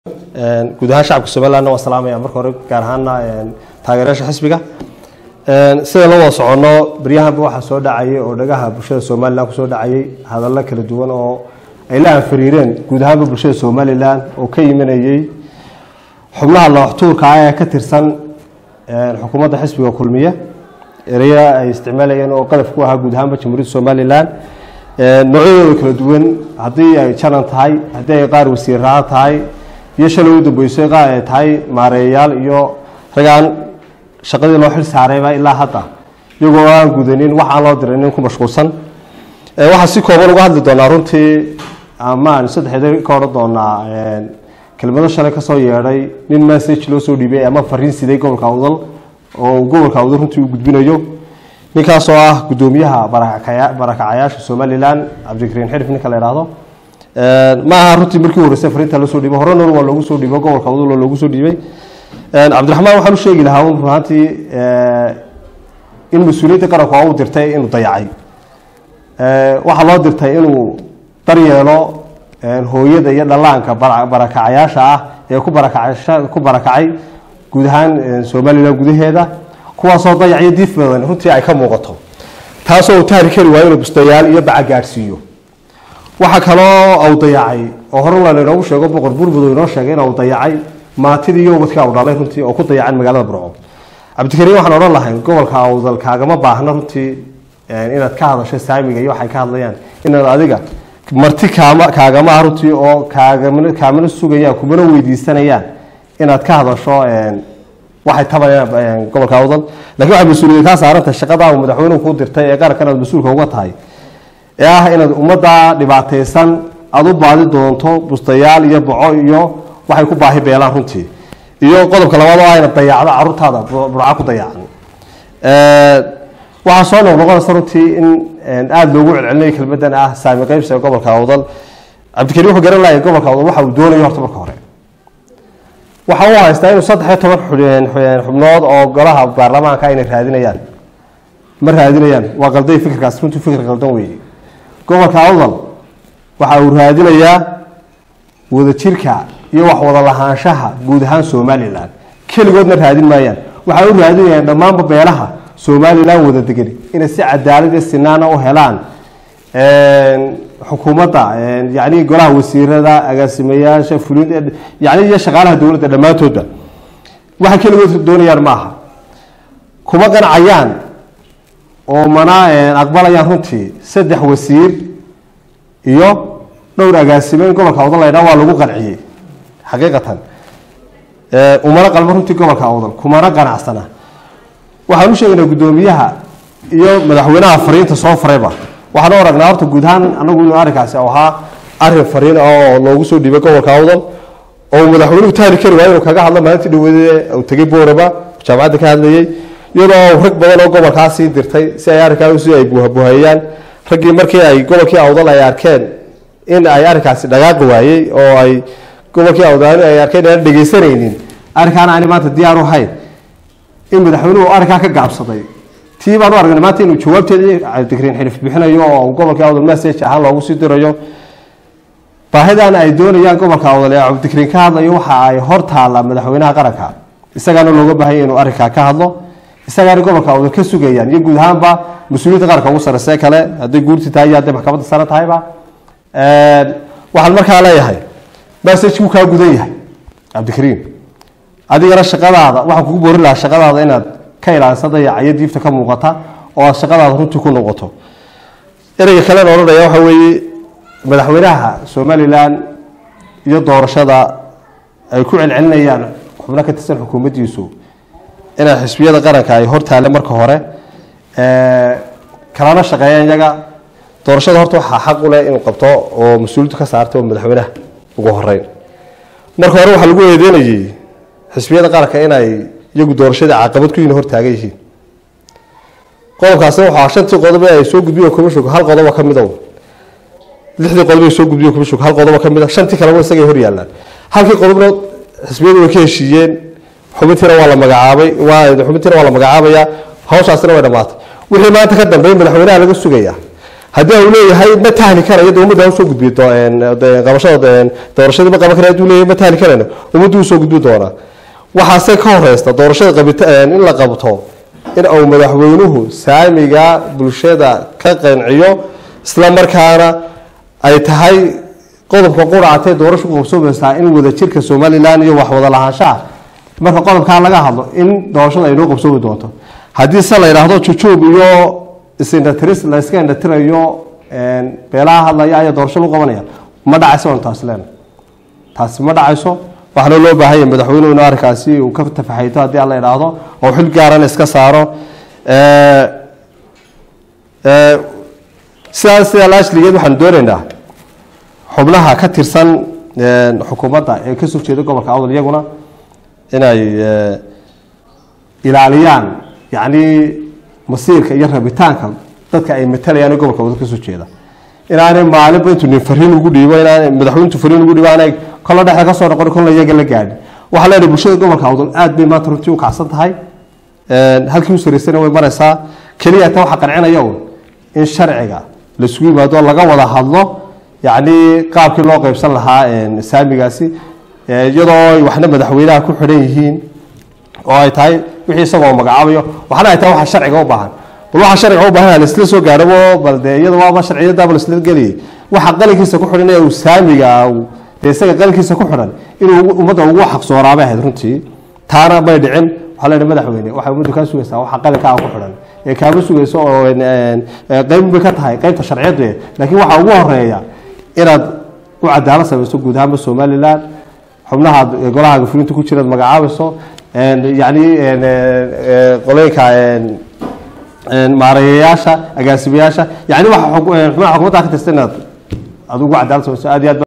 guud ahaan shacabka somalilandna waan salaamaya marka hore gaar ahaana taageerayaasha xisbiga sida la wada soconno baryahanba waxaa soo dhacayay oo dhagaha bulshada somalilan kusoo dhacayay hadallo kala duwan oo ay la anfariireen guud ahaanba bulshada somalilan oo ka yimanayey xubnaha looxtuurka ah ee ka tirsan xukuumadda xisbiga kulmiye ereya ay isticmaalayeen oo qadaf ku ahaa guud ahaanba jamhuuriyadda somalilan noocyadooda kala duwan haddii ay janan tahay haddii ay qaar wasiirraa tahay iyo shalay u dambeysay qaar ay tahay maareeyayaal iyo ragaan shaqadii loo xil saarayba ilaa hadda iyagoo aan gudanin wax aan loo diranin ku mashquulsan waxaa si kooban uga hadli doonaa runtii amaan saddexeeda ka odhan doonaa kelmado shalay kasoo yeedhay nin message loo soo dhiibay ama fariin siday gobolka awdal oo uu gobolka awdal runtii u gudbinayo ninkaasoo ah gudoomiyaha barakacayaasha somalilan cabdikariin xirif ninka la ihahdo ma aha runtii markii horeysay fariinta loo soo dhiibay horena waa loogu soo dhiibay gobolka awdal oo loogu soo dhiibay cabdiraxmaan waxaan u sheegi lahaa runaantii in mas-uuliyadda qaranku waa u dirtay inuu dayacay waxaa loo dirtay inuu daryeelo hooyada iyo dhallaanka barakacayaasha ah ee ku ku barakacay guud ahaan somalilan gudaheeda kuwaasoo dayacyo diif badan runtii ay ka muuqato taasoo uu tahri kari waayo inuu bustayaal iyo baca gaadhsiiyo waxaa kaloo uu dayacay oo hore la inoogu sheego boqor burbud inoo sheegay inuu dayacay maatidii iyo ubadka u dhalay runtii oo ku dayacan magaalada burco cabdikariin waxaan odhan lahay gobolka awdal kaagama baahna runtii inaad ka hadasho saamiga iyo waxay ka hadlayaan inaad adiga marti kaama kaagama ah runtii oo kaagama kaamana sugayaan kumana weydiisanayaan inaad ka hadasho waxay tabayaan gobolka awdal lakin waxay mas-uuliyad kaa saarantay shaqadaa uu madaxweynuhu kuu dirtay ee qarankan aad mas-uulka uga tahay ee ah inaad ummadda dhibaataysan aada u baadi doonto bustayaal iyo boco iyo waxay ku baahi beelaan runtii iyo qodobka labaad oo ah inaad dayacdo caruurtaada burca ku dayacan waxaa soo noqnoqonaysa runtii in aada loogu celcelinayo kelmadan ah saami qeybsiga gobolka awdal cabdikariin wuxuu garan lahay gobolka awdal waxa uu doonayo horta marka hore waxa uu haystaa inuu saddex iyo toban xubnood oo golaha baarlamaanka inay raadinayaan ma raadinayaan waa qalday fikirkaas runtii fikir qaldan weeye gobolka awdal waxa uu raadinayaa wadajirka iyo wax wada lahaanshaha guud ahaan somalilan keligoodna raadin maayaan waxay u raadinayaan dhammaanba beelaha somalilan wada degan inay si cadaalad iyo sinaana u helaan xukuumadda yani golaha wasiirada agaasimayaasha fulin yani iyo shaqaalaha dowladda dhammaantoodba waxay keligood doonayaan maaha kuma qancayaan oo mana aqbalayaan runtii saddex wasiir iyo dhowr agaasime in gobolka awdal laydhaa waa lagu qanciyey xaqiiqatan umana qalmo runtii gobolka awdal kumana qanacsana waxaan u sheegaynaa guddoomiyaha iyo madaxweynaha fariinta soo farayba waxaan u aragnaa horta guud ahaan anagu inuu arrinkaasi ahaa arrin fariin ah oo loogu soo dhiibay gobolka awdal oo madaxweynuhu tahli kari waayo inuu kaga hadlo maalintii dhaweede uu tegay booraba jaamacadda ka hadlayay iyadoo rag badan oo gobolkaasii dirtay si ay arrinkaasi ay buhabuhayaan raggii markii ay gobolkii awdal ay arkeen in ay arrinkaasi dhaqaaqi waayey oo ay gobolkii awdal ay arkeen aan dhegaysanaynin arrinkaana aan maanta diyaar u hayn in madaxweynuhu arrinkaa ka gaabsaday tii baan u aragnay maanta inuu jawaabteedii cabdikariin xilif bixinayo oo gobolkii awdal message ahaan loogu sii dirayo baahidan ay doonayaan gobolka awdal ee cabdikariin ka hadlayo waxa ay hor taalla madaxweynaha qaranka isagaana looga baahanya inuu arrinkaa ka hadlo isagaana gobolka awdal ka sugayaan iyo guud ahaanba mas-uuliyadda qaranka ugu sarreysee kale hadday guurti tahay iyo hadday maxkamadda sare tahayba waxaan markaa leeyahay messagekuu kaa gudan yahay cabdikariin adigana shaqadaada waxaan kugu boorin lahaa shaqadaada inaad ka ilaalisa dayacayo diifta ka muuqata oo aad shaqadaada runtii ku noqoto ereyga kalena odhanaya waxa weeye madaxweynaha somalilan iyo doorashada ay ku celcelinayaan xubno ka tirsan xukuumaddiisu inay xisbiyada qaranka ay hortaale marka hore kalana shaqeeyaan iyaga doorashada horta waxaa xaq u leh inuu qabto oo mas-uuliyaddu ka saartay oo madaxweynaha ugu horeyn marka hore waxaa lagu eedeynayay xisbiyada qaranka inay iyagu doorashadii caqabad ku yihin hortaagan yihiin qodobkaasna waxaa shantii qodob ee ay soo gudbiyo commissionka hal qodoba ka mida lixdii qodob ay soo gudbiyo commissionka hal qodoba ka mid a shantii kaleba isagay hor yaallaan halkii qodobna xisbiyadu way ka heshiiyeen xubintiina waa la magacaabay waa xubintiina waa la magacaabayaa hawshaasina way dhammaatay wixii maanta ka dambeey madaxweynaha laga sugayaa haddii uu leeyahay ma tahli karayo dee ummadda usoo gudbi qabashada doorashadii ma qaban kara haduu leeyahay ma tahli karayno ummaddu usoo gudbi doonaa waxaase ka horeysta doorashada qabita in la qabto in uu madaxweynuhu saamiga bulshada ka qanciyo isla markaana ay tahay qodobka quracatee doorashu qabsoomaysaa in wadajirka somalilan iyo waxwada lahaanshaha marka qodobkaa laga hadlo in doorashada ay noo qabsoomi doonto haddii se la yidhaahdo jujuub iyo isindhatiris la iska indhatirayo beelaha hadlaya ayaa doorasho lagu qabanaya ma dhacayso on taas leen taasi ma dhacayso waxaana loo baahanya madaxweynuhu in arrinkaasi uu ka tafaxayto haddii aan la idhaahdo oo xil gaaran iska saaro sidaas sidaa laashligeed waxaanu doonaynaa xubnaha ka tirsan xukuumadda ee kasoo jeeda gobolka awdal iyaguna inay ilaaliyaan yacni masiirka iyo rabitaanka dadka ay matalayaan ee gobolka awdal kasoo jeeda inaanay maalinba intuu nin fariin ugu dhiibo inaanay madaxweyntu fariin ugu dhiibo aanay kolla dhexda kasoo noqon kolla iyaga la gaadhin waxaa leenahay bulshada gobolka awdal aad bay maanta runtii u kacsan tahay halkii u saraysana way maraysaa keliya ta waxaa qancinaya un in sharciga laisugu yimaado laga wada hadlo yacni qaabkii loo qeybsan lahaa saamigaasi iyadoo ay waxna madaxweynaha ku xidhan yihiin oo ay tahay wixii isagoo magacaabayo waxna ay tahay waxa sharciga u baahan bal waxa sharciga u baahan laisla soo gaadhabo bal dee iyada waaba sharciyadaaba laisla geliyay waxa qalinkiisa ku xidhan ee uu saamiga dee isaga qalinkiisa ku xidhan inuu ummadda ugu xaqsooraabay ahayd runtii taana may dhicin waxaa leedahay madaxweyne waxay ummaddu kaa sugaysaa waxa qalinkaa ku xidhan ee kaama sugayso oo qeyb bay ka tahay qeybta sharciyadu laakiin waxaa ugu horeeya inaad u cadaalad samayso guud ahaanba somalilan xubnaha golaha gafulinta ku jiraad magacaabayso yani qolooyinka maareeyayaasha agaasimayaasha yani waxa xubnaha xukuumadda ka tirsan inaad aad ugu cadaalad samayso aad iyo aad